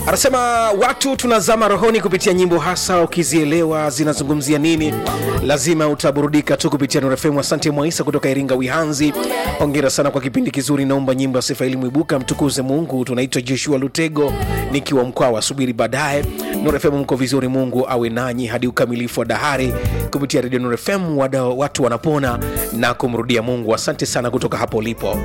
anasema watu tunazama rohoni kupitia nyimbo hasa ukizielewa zinazungumzia nini lazima utaburudika tu kupitia Nuru FM. Asante Mwaisa kutoka Iringa Wihanzi, hongera sana kwa kipindi kizuri. Naomba nyimbo ya sifa ili mwibuka mtukuze Mungu. Tunaitwa Joshua Lutego nikiwa Mkwawa, subiri baadaye. Nuru FM mko vizuri, Mungu awe nanyi hadi ukamilifu wa dahari kupitia redio Nuru FM. Wada, watu wanapona na kumrudia Mungu. Asante sana kutoka hapo ulipo.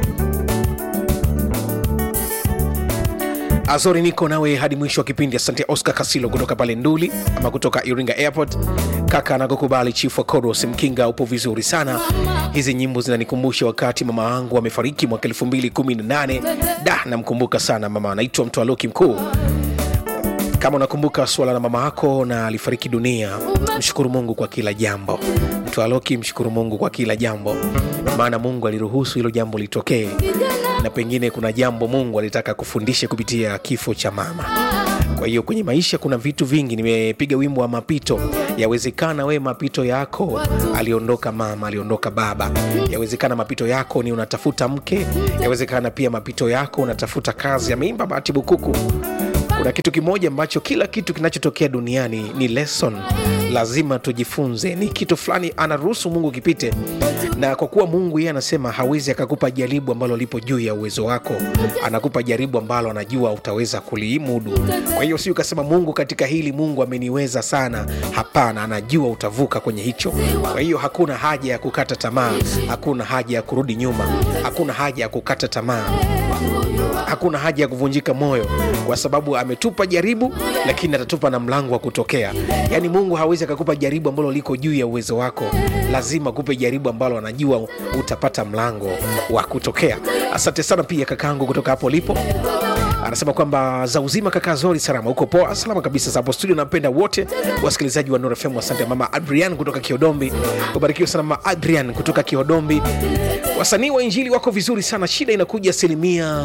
Azori, niko nawe hadi mwisho wa kipindi. Asante Oscar Kasilo kutoka pale Nduli ama kutoka Iringa Airport. Kaka anakukubali Chief wa Koros Mkinga, upo vizuri sana. Hizi nyimbo zinanikumbusha wakati mama wangu amefariki mwaka 2018. Da, namkumbuka sana mama, anaitwa Mtwaloki Mkuu. Kama unakumbuka swala la mama yako na alifariki dunia, mshukuru Mungu kwa kila jambo. Mtwaloki, mshukuru Mungu kwa kila jambo, maana Mungu aliruhusu hilo jambo litokee na pengine kuna jambo Mungu alitaka kufundisha kupitia kifo cha mama. Kwa hiyo kwenye maisha kuna vitu vingi. Nimepiga wimbo wa mapito. Yawezekana we mapito yako aliondoka mama, aliondoka baba. Yawezekana mapito yako ni unatafuta mke, yawezekana pia mapito yako unatafuta kazi. Ameimba Bahati Bukuku. Kuna kitu kimoja ambacho kila kitu kinachotokea duniani ni lesson, lazima tujifunze. Ni kitu fulani anaruhusu Mungu kipite, na kwa kuwa Mungu yeye anasema hawezi akakupa jaribu ambalo lipo juu ya uwezo wako, anakupa jaribu ambalo anajua utaweza kulimudu. Kwa hiyo si ukasema Mungu katika hili Mungu ameniweza sana. Hapana, anajua utavuka kwenye hicho. Kwa hiyo hakuna haja ya kukata tamaa, hakuna haja ya kurudi nyuma, hakuna haja ya kukata tamaa hakuna haja ya kuvunjika moyo, kwa sababu ametupa jaribu, lakini atatupa na mlango wa kutokea. Yaani Mungu hawezi akakupa jaribu ambalo liko juu ya uwezo wako, lazima kupe jaribu ambalo anajua utapata mlango wa kutokea. Asante sana pia kakaangu kutoka hapo lipo anasema kwamba za uzima kaka Zori, salama huko poa, salama kabisa za hapo studio. Napenda wote wasikilizaji wa Nuru FM. Asante mama Adrian kutoka Kiodombi, ubarikiwe sana mama Adrian kutoka Kiodombi. Wasanii wa injili wako vizuri sana, shida inakuja asilimia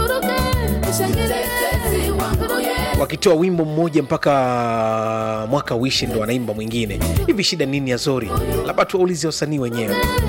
wakitoa wimbo mmoja mpaka mwaka uishi ndo wanaimba mwingine. Hivi shida nini ya Zori? Labda tuwaulize wasanii wenyewe.